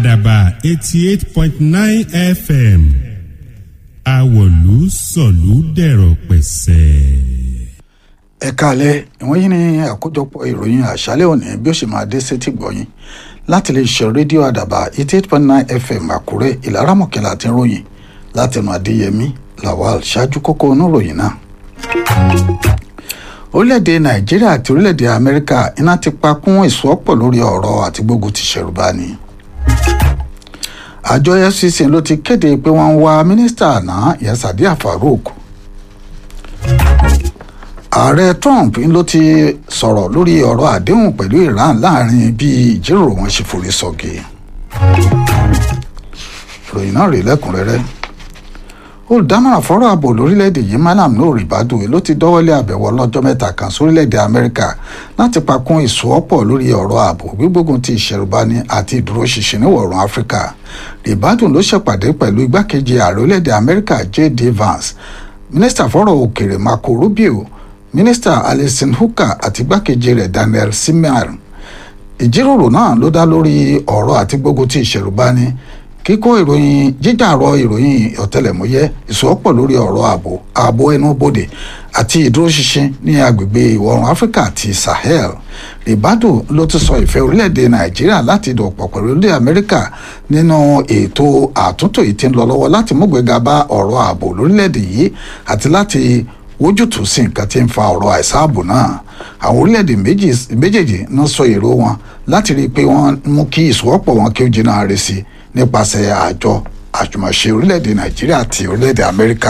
àdàbà eighty eight point nine fm àwọ̀lú sọ̀lú dẹ̀rọ̀ pẹ̀sẹ̀. ẹ káalẹ́ ìwọ̀n yìí ni àkójọpọ̀ ìròyìn àṣálẹ́ òní bí ó ṣe máa dé sétí gbọ̀yìn láti lè ṣe rédíò àdàbà eighty eight point nine fm àkúrẹ́ ìlaramọ̀kẹ́lá àti ròyìn látẹnu adéyẹmí lawal ṣáájú kókó oníròyìn náà. orílẹ̀-èdè nàìjíríà àti orílẹ̀-èdè amẹ́ríkà iná ti pa kún ìsọ́pọ̀ lórí ọ̀rọ̀ àti gbógun ti ṣẹ̀rùbáni. àjọ fcc ló ti kéde pé wọ́n ń wá mínísítà àná ìyẹn sadiya farouk ààrẹ trump ló ti sọ̀rọ̀ lórí ọ̀rọ̀ àdéhùn pẹ̀lú iran láàrin bí ìjíròrò wọn ṣe forí sọ́gi. ìròyìn náà rèé lẹ́kùnrẹ́rẹ́ olùdámọ̀ràn fọ́rọ̀ ààbò lórílẹ̀‐èdè yìí malam nóòrì bàdùn ló ti dọ́wọ́lé àbẹ̀wò ọlọ́jọ́ mẹ́ta kan sórílẹ̀‐èdè amẹ́ríkà láti pakún ìsọ́pọ̀ lórí ọ̀rọ̀ ààbò gbígbógun ti ìṣẹ̀rùbani àti ìdúróṣinṣin níwọ̀rùn áfíríkà ribadun ló ṣèpàdé pẹ̀lú igbákejì ààrẹ orílẹ̀‐èdè amẹ́ríkà j.d. vance mínísítà fọ́rọ̀ òkèèrè marco rubio mínísítà alison hooker àti igbákejì rẹ̀ daniel simar ìjíròrò náà ló dá lórí ọ̀rọ̀ àti gbógun ti ìṣẹ̀rùbani kíkó ìròyìn jíjàrọ ìròyìn ọ̀tẹlẹ̀múyẹ́ ìsọ́pọ̀ lórí ọ̀rọ̀ ààbò ààbò ẹnu bodè àti ìdúróṣinṣin ní agbègbè ìwọ̀ oòrùn áfíríkà àti sahel ribadu ló ti sọ ìfẹ́ orílẹ̀-èdè nàìjíríà láti dọ̀pọ̀ pẹ̀lú ilẹ̀ amẹ́ríkà nínú ètò àtúntò yìí tí ń lọ lọ́wọ́ láti múgbéga bá ọ̀rọ̀ ààbò lórílẹ̀-èdè yìí àti láti wójútùú sí nǹkan tí ń fa ọ̀rọ̀ àìsáàbò náà àwọn orílẹ̀-èdè méjèèjì ń sọ èrò wọn láti rí i pé wọ́n mú kí ìsọ́pọ̀ wọn kí ó jìnnà rẹ̀ sí nípasẹ̀ àjọ àjùmọ̀ṣe orílẹ̀-èdè nàìjíríà àti orílẹ̀-èdè amẹ́ríkà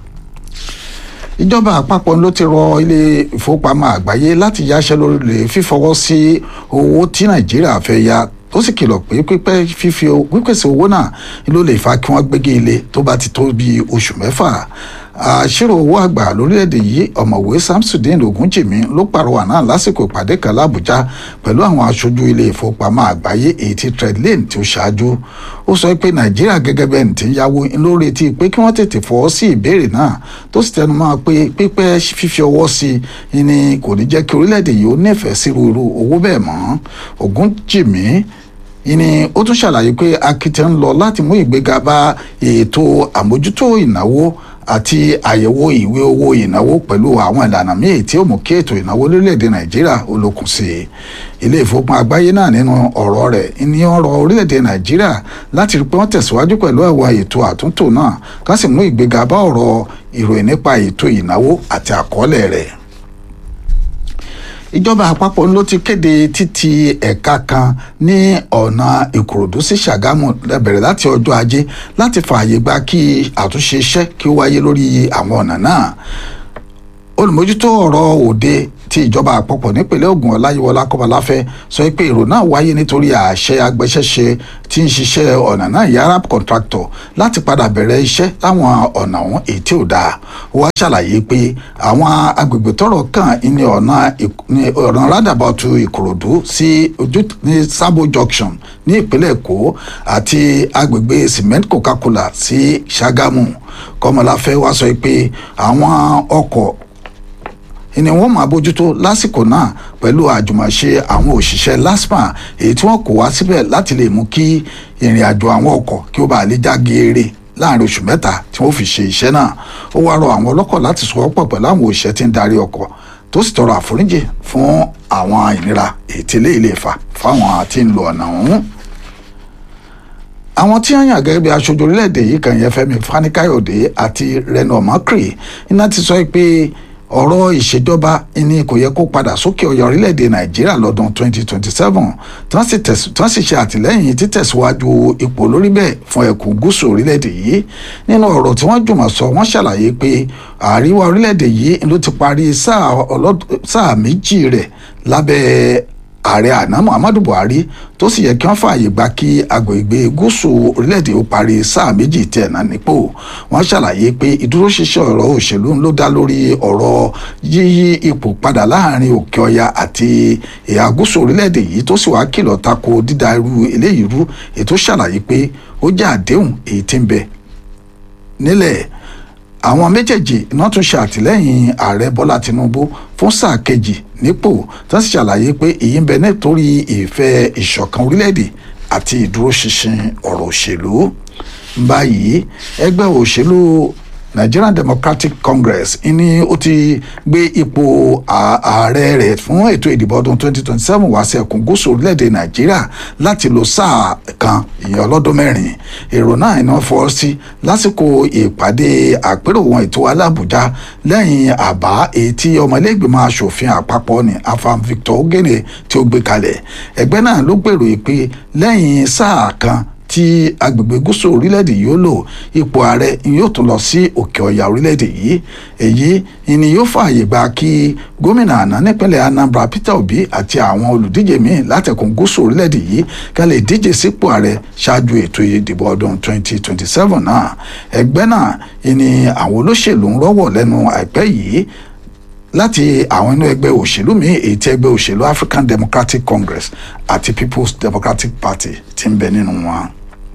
ìjọba àpapọ̀ ló ti rọ ilé ìfowópamọ́ àgbáyé láti yáṣẹ́ lórí fífọwọ́ sí owó tí nàìjíríà fẹ́ ya ó sì kìlọ̀ pé pípẹ́ fífi pípèsè owó náà ló lè fa kí wọ́n gbégi ilé tó bá ti tó bí oṣù mẹ́fà àṣírò owó àgbà lórílẹ̀‐èdè yìí ọ̀mọ̀wé samsudeen ogunjìmí ló pàrọwà náà lásìkò ìpàdé kan lábújá pẹ̀lú àwọn aṣojú ilé ìfowópamọ́ àgbáyé èyí tí treadlane tí ó ṣáájú ó sọ pé nàìjíríà gẹ́gẹ́ bẹ́ẹ̀ ti ń yáwó ló retí pé kí wọ́n tètè fọwọ́ sí ìbéèrè náà tó sì tẹnu mọ́ pé pípẹ́ fífi ọwọ́ sí i ni kò ní jẹ́ kí orílẹ̀‐èdè yìí ó nífẹ̀ẹ́ sí irú owó bẹ́ẹ̀ mọ́ ogunjìmí ìní ó tún ṣàlàyé pé akitiyan ń lọ láti mú ìgbéga bá ètò àmójútó ìnáwó àti àyẹ̀wò ìwé owó ìnáwó pẹ̀lú àwọn ìlànà míì tí ó mú kí ètò ìnáwó lórílẹ̀‐èdè nàìjíríà olókùn sí i ilé ìfowópamọ́ àgbáyé náà nínú ọ̀rọ̀ rẹ̀ ní ọ̀rọ̀ orílẹ̀‐èdè nàìjíríà láti rí pé wọ́n tẹ̀síwájú pẹ̀lú àwọn ètò àtúntò náà ká sì mú ìgbéga bá ọ̀rọ̀ ìròyìn nípa ètò ìnáwó àti àkọọ́lẹ̀ rẹ̀ ìjọba àpapọ̀ ló ti kéde títì ẹ̀ka kan ní ọ̀nà ìkòròdú sí ṣàgámù bẹ̀rẹ̀ láti ọjọ́ ajé láti fààyè gba kí àtúnṣe iṣẹ́ kí ó wáyé lórí àwọn ọ̀nà náà olùmójútó ọ̀rọ̀ òde tí ìjọba àpapọ̀ nípínlẹ̀ Ògùn ọláyíwọlá kọ́baláfẹ́ sọ pé èrò náà wáyé nítorí àṣẹ agbẹ́sẹ̀ṣe tí ń ṣiṣẹ́ ọ̀nà náà yàrá contractor láti padà bẹ̀rẹ̀ iṣẹ́ láwọn ọ̀nà ọ̀hún èyí tí ò dáa ó wá ṣàlàyé pé àwọn agbègbè tọ́rọ̀ kàn ní ọ̀nà ọ̀nà rádàbọ̀tù ìkòròdú sí ojú ní sábò junction ní ìpínlẹ̀ èkó àti agbègbè cement coca-cola sí ṣàgámù kọ́mọláfẹ́ wá sọ pé àwọn ọkọ̀ ni wọ́n máa bójútó lásìkò náà pẹ̀lú àjùmọ̀ṣe àwọn òṣìṣẹ́ lasma èyí tí wọ́n kó wá síbẹ̀ láti lè mú kí ìrìn àjò àwọn ọkọ̀ kí ó bá lè já geere láàrin oṣù mẹ́ta tí wọ́n fi ṣe iṣẹ́ náà ó wá rọ àwọn ọlọ́kọ̀ láti sọwọ́pọ̀ pẹ̀lú àwọn òṣìṣẹ́ tí ń darí ọkọ̀ tó sì tọrọ àforíjì fún àwọn ìnira èyí tí eléyìí lè fà fáwọn tí ń lo ọ̀nà ọ̀hún àwọn tí wọ́n yàn gẹ́gẹ́ bí aṣojú orílẹ̀-èdè yìí kan yẹn Fẹ́mi Fani-Káyọ̀dé àti Reno Omokri iná ti sọ pé ọ̀rọ̀ ìṣèjọba ẹni kò yẹ kó padà sókè ọ̀yà orílẹ̀-èdè nàìjíríà lọ́dún 2027 tí wọ́n sì ṣe àtìlẹ́yìn títẹ̀síwájú ipò lórí bẹ́ẹ̀ fún ẹkùn gúúsù orílẹ̀-èdè yìí nínú ọ̀rọ̀ tí wọ́n jùmọ̀ sọ wọ́n ṣàlàyé pé àríwá orílẹ̀-èdè yìí ló ti parí sáà méjì rẹ̀ lábẹ́ ààrẹ àná muhammadu buhari tó sì yẹ kí wọ́n fààyè gba kí agbègbè gúúsù orílẹ̀-èdè ó parí sáà méjì tí ẹ̀ náà nípò wọ́n ṣàlàyé pé ìdúróṣinṣin ọ̀rọ̀ òṣèlú ló dá lórí ọ̀rọ̀ yíyí ipò padà láàrin òkè ọya àti ìhà gúúsù orílẹ̀-èdè yìí tó sì wá kìlọ̀ tako dídá irú eléyìí rú ètò ṣàlàyé pé ó jẹ́ àdéhùn èyí tí ń bẹ nílẹ̀ àwọn méjèèjì iná tún ṣe àtìlẹ́yìn ààrẹ bọ́lá tinubu fún sáà kejì nípò tó sì ṣàlàyé pé èyí ń bẹ nítorí ìfẹ́ ìṣọ̀kan orílẹ̀-èdè àti ìdúróṣinṣin ọ̀rọ̀ òṣèlú báyìí ẹgbẹ́ òṣèlú Nigerian Democratic Congress ní ó ti gbé ipò ààrẹ rẹ̀ fún ètò ìdìbò ọdún 2027 wá sí ẹkùn gúúsù orílẹ̀-èdè Nàìjíríà láti lò sáà kan ìyẹn ọlọ́dún mẹ́rin èrò náà iná fọ́ sí lásìkò ìpàdé àpérò wọn ètò alábùjá lẹ́yìn àbá èyí tí ọmọlẹ́gbẹ̀mọ asòfin àpapọ̀ ní afam Victor Ogene tí ó gbé kalẹ̀ ẹgbẹ́ náà ló gbèrò pé lẹ́yìn sáà kan tí agbègbè gúúsù orílẹ̀-èdè yìí ó lò ipò ààrẹ yóò tún lọ sí òkè ọ̀yà orílẹ̀-èdè yìí èyí ni yóò fààyè gba kí gómìnà àná nípínlẹ̀ Anambra Peter Obi àti àwọn olùdíje míì látẹ̀kùn gúúsù orílẹ̀-èdè yìí ká lè díje sípò ààrẹ ṣáájú ètò ìdìbò ọdún 2027 náà ẹgbẹ́ náà ni àwọn olóṣèlú ń rọ́wọ̀ lẹ́nu àìpẹ́ yìí láti àwọn inú ẹgbẹ́ òṣèlú míì èyí tí ẹgbẹ́ òṣèlú African Democratic Congress àti People's Democratic Party ti ń bẹ nínú wọn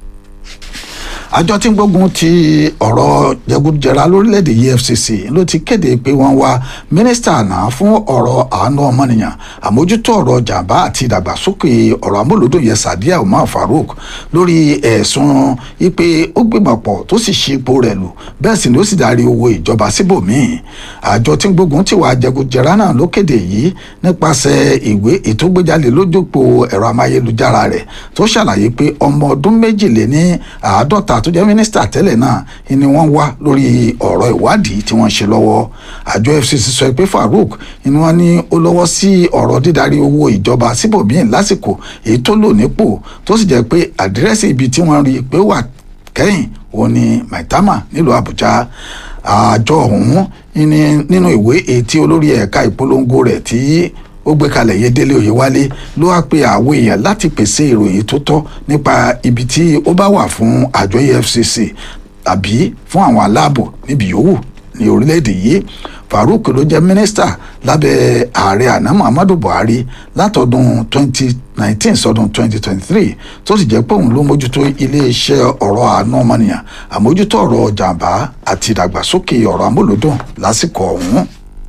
àjọ tí ń gbógun ti ọ̀rọ̀ jẹgúdújẹrá lórílẹ̀‐èdè EFCC ló ti kéde pé wọ́n wá mínísítà náà fún ọ̀rọ̀ àánú ọmọnìyàn àmójútó ọ̀rọ̀ jàǹbá àti ìdàgbàsókè ọ̀rọ̀ amúlòdùn yẹn Sadiya Umar Farouk lórí ẹ̀sùn ipe ó gbìmọ̀pọ̀ tó sì ṣe ipò rẹ̀ lù bẹ́ẹ̀ sì ni ó sì darí owó ìjọba síbòmíì àjọ tí ń gbógun ti wà jẹgúdújẹrá náà ló kéde yìí nípasẹ̀ ìwé ìtógbéjáde lójúpọ̀ ẹ̀rọ amáyélujára rẹ̀ tó ṣàlàyé pé ọmọ ọdún méjìléní àádọ́ta tó jẹ́ mínísítà tẹ́lẹ̀ náà ni wọ́n wá lórí ọ̀rọ̀ ìwádìí tí wọ́n ṣe lọ́wọ́ àjọ FCC sọ pé Farouk ni wọ́n ní ó lọ́wọ́ sí ọ̀rọ̀ dídarí owó ìjọba síbòmíì lásìkò èyí tó lò nípò tó sì jẹ́ pé àdírẹ́sì ibi tí wọ́n rí i pé wà kẹ́yìn òun ni Maitama nílùú Àbújá àjọ ọ̀hún nínú ìwé èyí tí olórí ẹ̀ka ìpolongo rẹ̀ tí ó gbé kalẹ̀ yé délé oyèwálé ló wá pe àwọn èèyàn láti pèsè ìròyìn tó tọ́ nípa ibi tí ó bá wà fún àjọ EFCC àbí fún àwọn aláàbò níbi yòówù ní orílẹ̀-èdè yìí Farouk ló jẹ́ mínísítà lábẹ́ ààrẹ àná Muhammadu Buhari látọdún 2019 sọdún 2023 tó sì jẹ́ pé òun ló mójútó iléeṣẹ́ ọ̀rọ̀ àánú ọmọnìyàn àmójútó ọ̀rọ̀ jàǹbá àti ìdàgbàsókè ọ̀rọ̀ amúlòdùn lásìkò ọ̀hún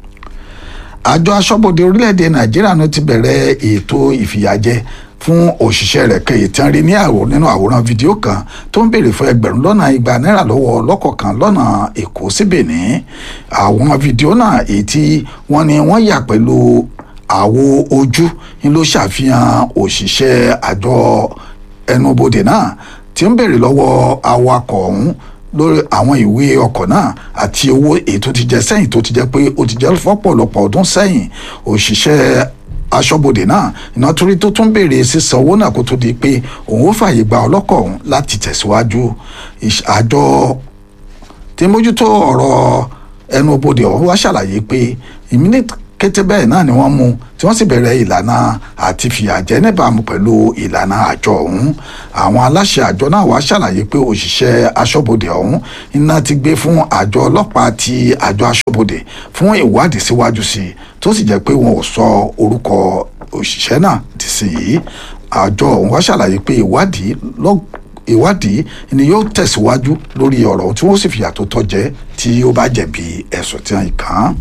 àjọ aṣọ́bodè orílẹ̀-èdè nàìjíríà ló ti bẹ̀rẹ̀ ètò ìfìyàjẹ fún òṣìṣẹ́ rẹ̀ kẹyì tán rí ní àwò nínú àwòrán fídíò kan tó ń béèrè fún ẹgbẹ̀rún lọ́nà igba náírà lọ́wọ́ ọlọ́kọ̀ọ̀kan lọ́nà èkó sí benin àwọn fídíò náà èyí tí wọ́n ní wọ́n yà pẹ̀lú àwo ojú ni ló ṣàfihàn òṣìṣẹ́ àjọ ẹnubodè náà tí ń béèrè lọ́wọ́ awakọ̀ ọ̀hún lórí àwọn ìwé ọkọ̀ náà àti owó èyí tó ti jẹ sẹ́yìn tó ti jẹ́ pé ó ti jẹ́ fọ́pọ̀lọpọ̀ ọdún sẹ́yìn òṣìṣẹ́ aṣọ́bodè náà iná torí tó tún béèrè sísan owó náà kó tó di pé òun ó fààyè gba ọlọ́kọ̀ ọ̀hún láti tẹ̀síwájú àjọ tí mójútó ọ̀rọ̀ ẹnubodè ọ̀hún wá ṣàlàyé pé ìmíní kété bẹ́ẹ̀ náà ni wọ́n mú tí wọ́n sì bẹ̀rẹ̀ ìlànà àti fìyàjẹ níbàámu pẹ̀lú ìlànà àjọ ọ̀hún àwọn aláṣẹ àjọ náà wá ṣàlàyé pé òṣìṣẹ́ aṣọ́bodè ọ̀hún iná ti gbé fún àjọ ọlọ́pàá ti àjọ aṣọ́bodè fún ìwádìí síwájú sí i tó sì jẹ́ pé wọn ò sọ orúkọ òṣìṣẹ́ náà ti sí yìí àjọ ọ̀hún wá ṣàlàyé pé ìwádìí lọ́g ìwádìí ni yóò tẹ̀síwájú lórí ọ̀rọ̀ tí wọ́n sì fìyà tó tọ́ jẹ tí ó bá jẹ̀bi ẹ̀sùn tí wọ́n kàn án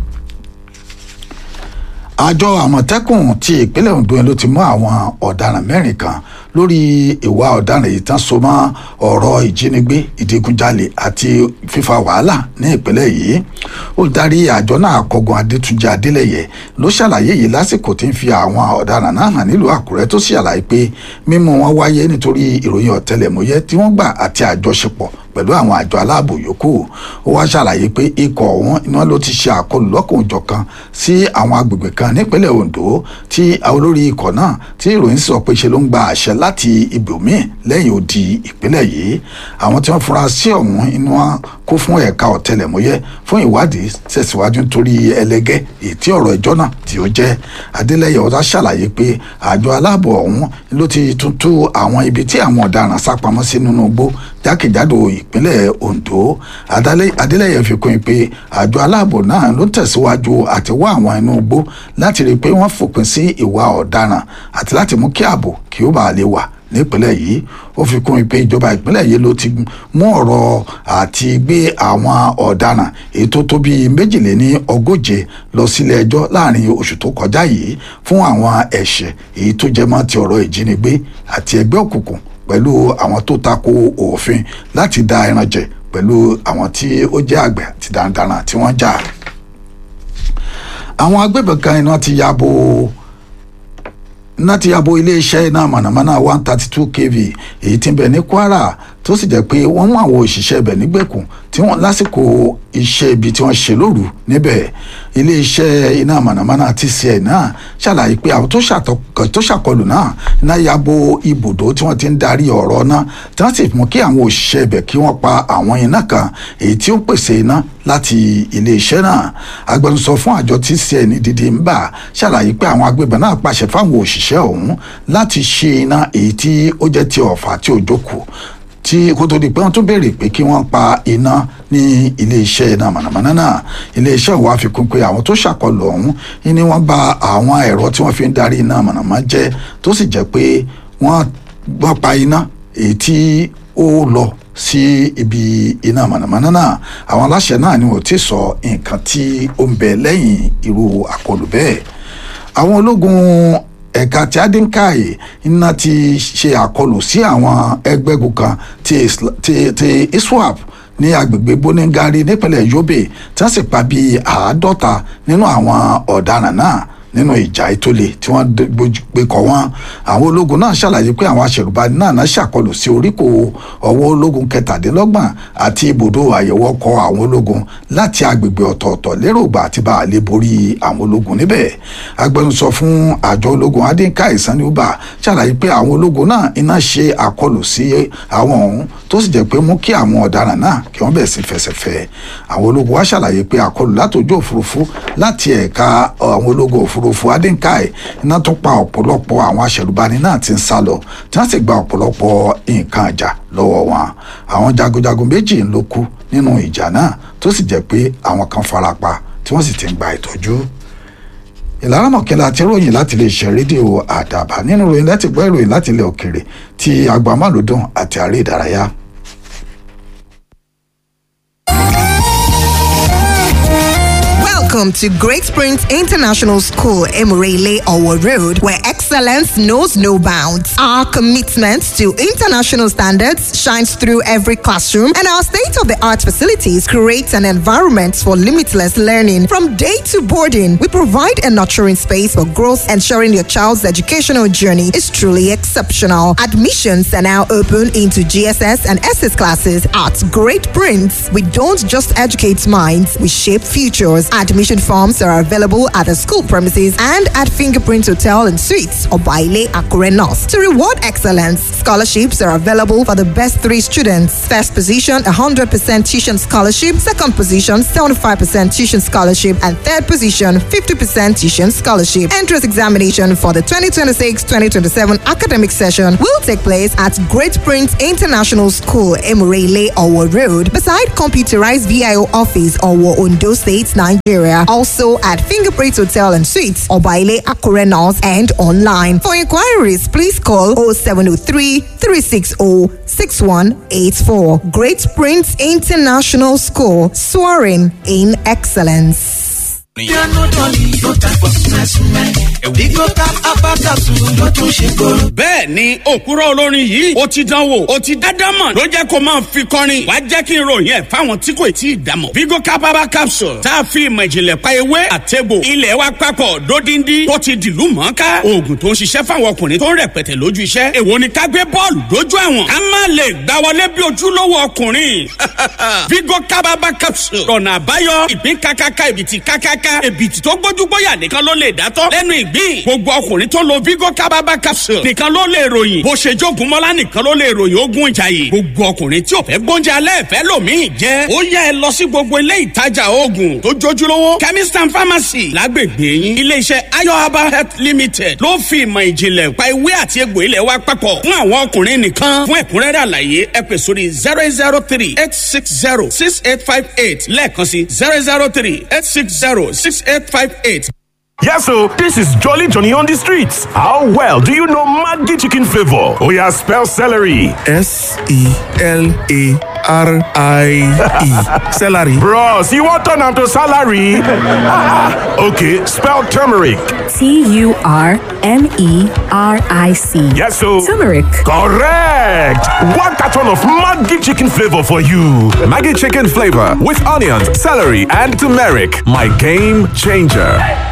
àjọ àmọ̀tẹ́kùn ti ìpínlẹ̀ Ondo ló ti mú àwọn ọ̀daràn mẹ́rin kan lórí ìwà ọ̀daràn yìí tán so mọ́ ọ̀rọ̀ ìjínigbé ìdigunjalè àti fífa wàhálà ní ìpínlẹ̀ yìí olùdarí àjọ náà kọgun adétúnjì adélẹyẹ ló ṣàlàyé yìí lásìkò tí ń fi àwọn ọ̀daràn náà hàn nílùú àkúrẹ́ tó sì ṣàlàyé pé mímú wọn wáyé nítorí ìròyìn ọ̀tẹlẹ̀múyẹ́ tí wọ́n gbà àti àjọṣepọ̀ pẹ̀lú àwọn àjọ aláàbò yòókù ó wá ṣàlàyé pé ikọ̀ ọ̀hún iná ló ti ṣe àkọlù lọ́kùnjọ̀kan sí àwọn agbègbè kan nípínlẹ̀ Ondo tí olórí ikọ̀ náà tí ìròyìn sọ pé ṣe ló ń gba àṣẹ láti ibòmíì lẹ́yìn odi ìpínlẹ̀ yìí àwọn tí wọ́n fura sí ọ̀hún inú wọn kó fún ẹ̀ka ọ̀tẹlẹ̀múyẹ́ fún ìwádìí tẹ̀síwájú nítorí ẹlẹ́gẹ́ ètí ọ̀rọ̀ ẹjọ́ náà tí ó jẹ́ Adélẹ́yẹ ọ̀dà ṣàlàyé pé àjọ aláàbò ọ̀hún ló ti tún tú àwọn ibi tí àwọn ọ̀daràn sápamọ́ sí nínú igbó jákèjádò ìpínlẹ̀ Ondo Adélẹ́yẹ fi kún un pé àjọ aláàbò náà ló tẹ̀síwájú àti wá àwọn inú igbó láti rí i pé wọ́n fòpin sí ìwà ọ̀daràn àti láti mú kí ààbò kí ó bàa lè wà nípínlẹ̀ yìí ó fi kún pé ìjọba ìpínlẹ̀ yìí ló ti mú ọ̀rọ̀ àti gbé àwọn ọ̀daràn èyí tó tó bíi méjìléní ogóje lọ sílé ẹjọ́ láàrin oṣù tó kọjá yìí fún àwọn ẹ̀ṣẹ̀ èyí tó jẹ mọ́ ti ọ̀rọ̀ ìjínigbé àti ẹgbẹ́ òkùnkùn pẹ̀lú àwọn tó tako òfin láti da ẹran jẹ pẹ̀lú àwọn tí ó jẹ́ àgbẹ̀ àti darandaran tí wọ́n jà. àwọn agbébọn kan iná ti ya bo iná ti ya bo iléeṣẹ́ iná mọ̀nàmọ́ná one thirty two kv èyí tí ń bẹ ní kwara tó sì jẹ́ pé wọ́n mú àwọn òṣìṣẹ́ ibẹ̀ nígbèkùn tí wọ́n lásìkò iṣẹ́ ibi tí wọ́n ṣe lóru níbẹ̀ iléeṣẹ́ iná mọ̀nàmọ́ná tcn náà ṣàlàyé pé àwọn tó ṣàkọlù náà iná ya bo ibùdó tí wọ́n ti ń darí ọ̀rọ̀ náà tí wọ́n sì mú kí àwọn òṣìṣẹ́ ibẹ̀ kí wọ́n pa àwọn iná kan èyí tí ó pèsè iná láti iléeṣẹ́ náà agbẹnusọ fún àjọ tcn dídí ń bà ṣàlàyé pé àwọn agbébọn náà pàṣẹ fáwọn òṣìṣẹ́ ọ̀hún láti ṣe iná èyí tí ó jẹ́ ti ọ̀fà tí ò jókòó tí kó tó di pé wọ́n tún béèrè pé kí wọ́n pa iná ní iléeṣẹ́ iná mànàmáná náà iléeṣẹ́ wa fi kún pé àwọn tó ṣàkọlù ọ̀hún ni wọ́n bà àwọn ẹ̀rọ tí wọ́n fi ń darí iná mànàmáná jẹ́ tó sì jẹ́ pé wọ́n gbọ́ pa iná èyí tí ó lọ sí ibi iná mànàmáná náà àwọn aláṣẹ náà ni wọ́n ti sọ nǹkan tí ó ń bẹ lẹ́yìn irú àkọlù bẹ́ẹ̀ àwọn ológun ẹ̀ka tí adínkáyè iná ti ṣe àkọlù sí àwọn ẹgbẹ́gun kan ti ti iswap ní agbègbè boningari nípínlẹ̀ yobe tí wọ́n sì pa bíi àádọ́ta nínú àwọn ọ̀daràn náà nínú ìjà ìtòlè tí wọ́n gbé kọ́ wọn àwọn ológun náà ṣàlàyé pé àwọn aṣèrùbani náà náà ṣàkọlù sí oríkò ọwọ́ ológun kẹtàdínlọ́gbọ̀n àti ibùdó àyẹ̀wò ọkọ̀ àwọn ológun láti agbègbè ọ̀tọ̀ọ̀tọ̀ lérògbà àti bá a lè borí àwọn ológun níbẹ̀ agbẹnusọ fún àjọ ológun adínká ìsaníwúbà ṣàlàyé pé àwọn ológun náà iná ṣe àkọlù sí àwọn ọ̀hún tó sì jẹ́ pé mú kí àwọn ọ̀daràn náà kí wọ́n bẹ̀ sí fẹsẹ̀fẹ́ àwọn ológun wá ṣàlàyé pé àkọlù látòjú òfurufú láti ẹ̀ka àwọn ológun òfurufú òfurufú adínkáì iná tún pa ọ̀pọ̀lọpọ̀ àwọn aṣẹ̀rùbani náà ti ń sá lọ tí wọ́n sì gba ọ̀pọ̀lọpọ̀ nǹkan ìjà lọ́wọ́ wọn àwọn jagunjagun méjì ló kú nínú ìjà náà tó sì jẹ́ pé àwọn kan farapa tí wọ́n sì ti ń gba ìtọ́jú ìlànà mọ̀kẹ́lá àti ìròyìn láti lè ṣe rédíò àdàbà nínú ìròyìn láti gbọ́ ìròyìn láti ilẹ̀ òkèrè ti agbamálòdùn àti àárẹ̀ ìdárayá. Welcome to Great Springs International School, Emirele Owo Road, where excellence knows no bounds. Our commitment to international standards shines through every classroom, and our state of the art facilities create an environment for limitless learning. From day to boarding, we provide a nurturing space for growth, ensuring your child's educational journey is truly exceptional. Admissions are now open into GSS and SS classes at Great Prince. We don't just educate minds, we shape futures. Admission forms are available at the school premises and at Fingerprint Hotel and Suites or Baile Akure North. To reward excellence, scholarships are available for the best three students. First position, 100% tuition scholarship. Second position, 75% tuition scholarship. And third position, 50% tuition scholarship. Entrance examination for the 2026-2027 academic session will take place at Great Prince International School, Emirele, Owo Road, beside computerized VIO office, Owo, Ondo State, Nigeria. Also at Fingerprint Hotel and Suites, Obaile Akure North, and online. For inquiries, please call 0703 360 6184. Great Prince International School, soaring in excellence. bẹ́ẹ̀ ni òkúrọ̀ olórin yìí ó ti dánwò ó ti dádámọ̀ ló jẹ́ kó máa fi kọrin wá jẹ́ kí n ròyìn ẹ̀ fáwọn tí kò tí ì dámọ̀. vigo capaba capsule tá a fi ìmọ̀ ìjìnlẹ̀ pa ewé àtẹ̀bò ilẹ̀ wa papọ̀ dódindi tó ti dìlú mọ́ká oògùn tó ń ṣiṣẹ́ fáwọn ọkùnrin tó ń rẹpẹtẹ lójú iṣẹ́ èwo ni ká gbé bọ́ọ̀lù dójú àwọn ká má lè gbá wọlé bí ojúlówó ọkùnrin vigo capaba capsule ọ̀nà àbáyọ ìpín kákáká ìbìtì kákáká èbìtì tó gbójúgbóyà nìkan ló lè dátọ́ lẹ́nu ìgbín gbogbo ọkùnrin tó lo vigo kábàbà capsule nìkan ló lè ròyìn bó ṣe jogun mọ́lá nìkan ló lè ròyìn ogun ìjàyè gbogbo ọkùnrin tí ò fẹ́ gbóúnjẹ alẹ́ ìfẹ́ lòmíì jẹ́ ó yá ẹ lọ sí gbogbo ilé ìtajà oògùn tó jójúlówó chemist and pharmacy lágbègbè yín iléeṣẹ́ ayo herbal health limited ló fi ìmọ̀ ìjìnlẹ̀ pa ewé àti egbò ilẹ̀ wa papọ̀ fún àwọn ọkùnrin nìkan fún ẹ̀kúnrẹ́rẹ́ àlàyé ẹ pè sórí zero zero three eight six zero six eight five eight lẹ́ẹ̀kan sí zero zero three eight six zero six eight five eight Yes, so this is Jolly Johnny on the streets. How well do you know Maggi chicken flavor? Oh yeah, spell celery. S E L A R I E. Celery. Bros, you want turn am to salary? okay, spell turmeric. T U R M E R I C. Yes, so Turmeric. correct. One carton of Maggi chicken flavor for you. Maggie chicken flavor with onions, celery, and turmeric. My game changer.